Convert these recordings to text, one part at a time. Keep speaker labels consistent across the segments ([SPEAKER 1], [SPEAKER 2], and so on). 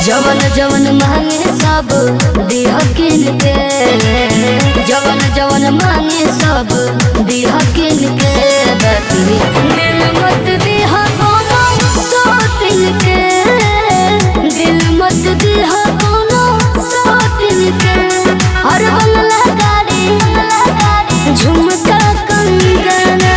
[SPEAKER 1] जवन जवन मांगे सब दिह किन के जवन जवन मांगे सब दिह किन के बाकी दिल मत दिह कोनो सोतिन के दिल मत दिह कोनो सोतिन के हर बंगला गाड़ी झुमका कंगना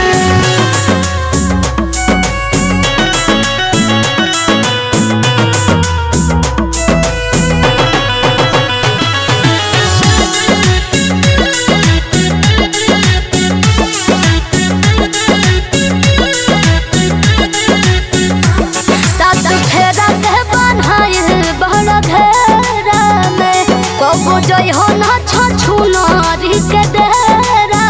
[SPEAKER 1] सात फेरा के बन्हाइल बड़ घेरा में कबो जइ हो ना छछु नारी के डेरा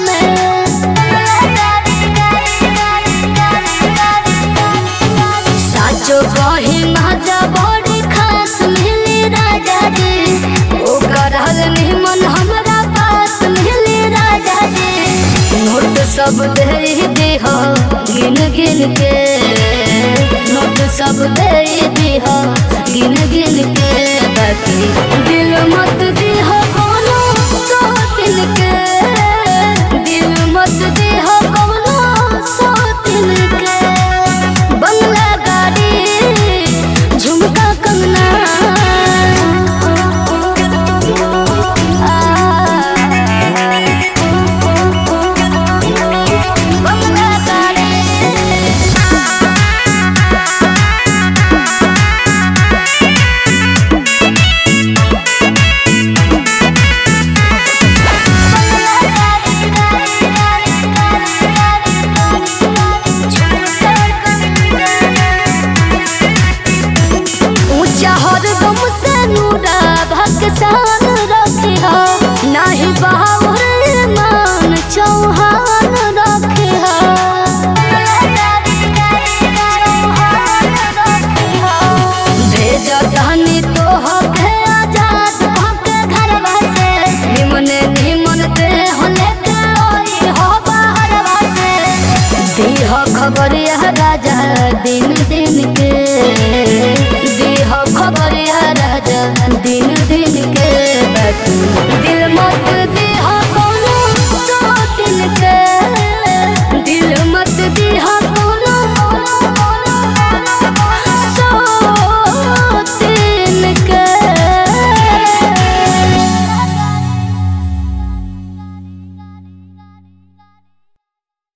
[SPEAKER 1] में साचो कही माजा बड़ी खास मिली राजा जी ओ करहल निमन हमरा पास मिली राजा जी नोट सब दे दीह गिन गिन के नोट सब दे दीह गिन गिन के बाकी दिल मत दीह कोनो सौ दिल के दिल मत दीह कोनो सौ दिल के बंगला गाड़ी झुमका कंगना बंगला गाड़ी ऊंचा हरदम से नूरा भक्सान रखे हो नाही बाहुर मान चौहान रखे हो भेज धनी तो हो के आजाद भके घरवा से निमने निमन दे हो लेके ओई हो बाहरवा से दीह खबर यह राजा दिन दिन के दीह खबर यह राजा दिन दिन के बाकी